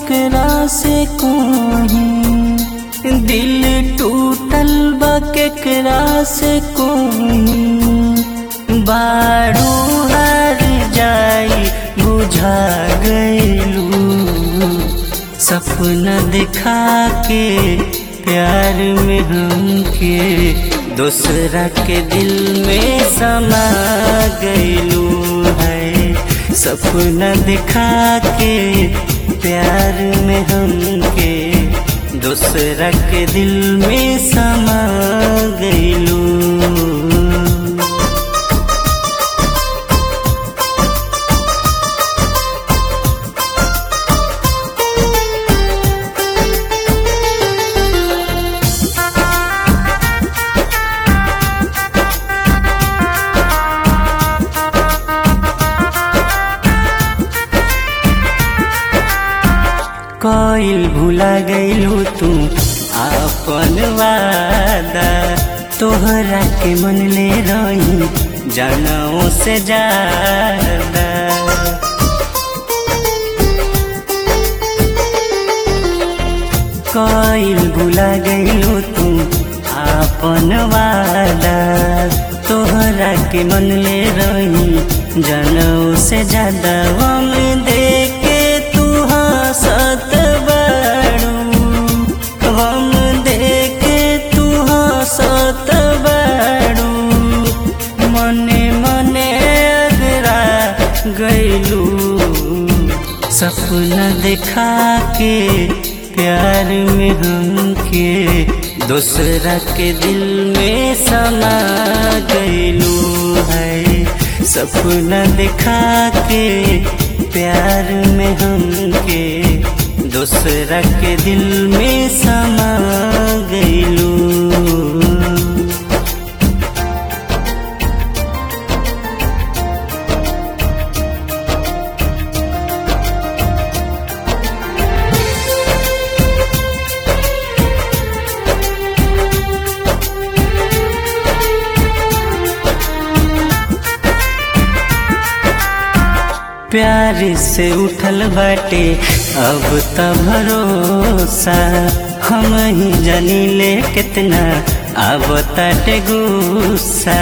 केकरा से कोही दिल टूटल बा केकरा से कोही बारू हर जाई बुझा गईलू सपना दिखा के प्यार में हमके दूसरा के दिल में समा गईलू है सपना दिखा के प्यार में हमके दूसरा के दिल में समा गईलू कइल भुला गईलू तू अपन वादा तोहरा के मन ले रही जनों से ज्यादा कइल भुला गईलू तू अपन वादा तोहरा के मन ले रही जनों से ज्यादा हम देखे तू हंसत बाड़ू हम देखे तू हंसत बाड़ू मने मने अगरा गईलू सपना दिखा के प्यार में हमके दूसरा के दिल में समा गईलू है सपना दिखा के प्यार में हमके दूसरा के दिल में समा गईलू प्यार से उठल बाटे अब त भरोसा हम ही जानी ले कितना अब ताटे गुस्सा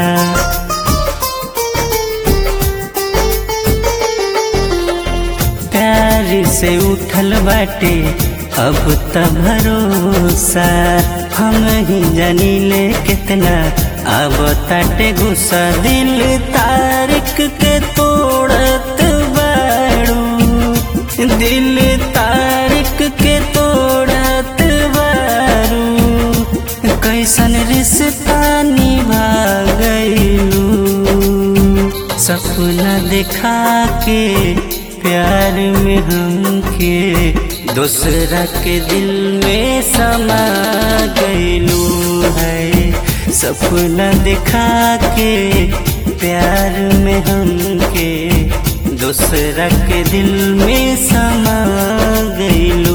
प्यार से उठल बाटे अब त भरोसा हम ही जानी ले कितना अब ताटे गुस्सा दिल तारिक के तोड़त बाड़ू दिल तारिक के तोड़त बारू कैसन रिश्ता निभा गईलू सपना दिखा के प्यार में हमके दूसरा के दिल में समा गईलू है सपना दिखा के प्यार में हमके दूसरा के दिल में समा गईलू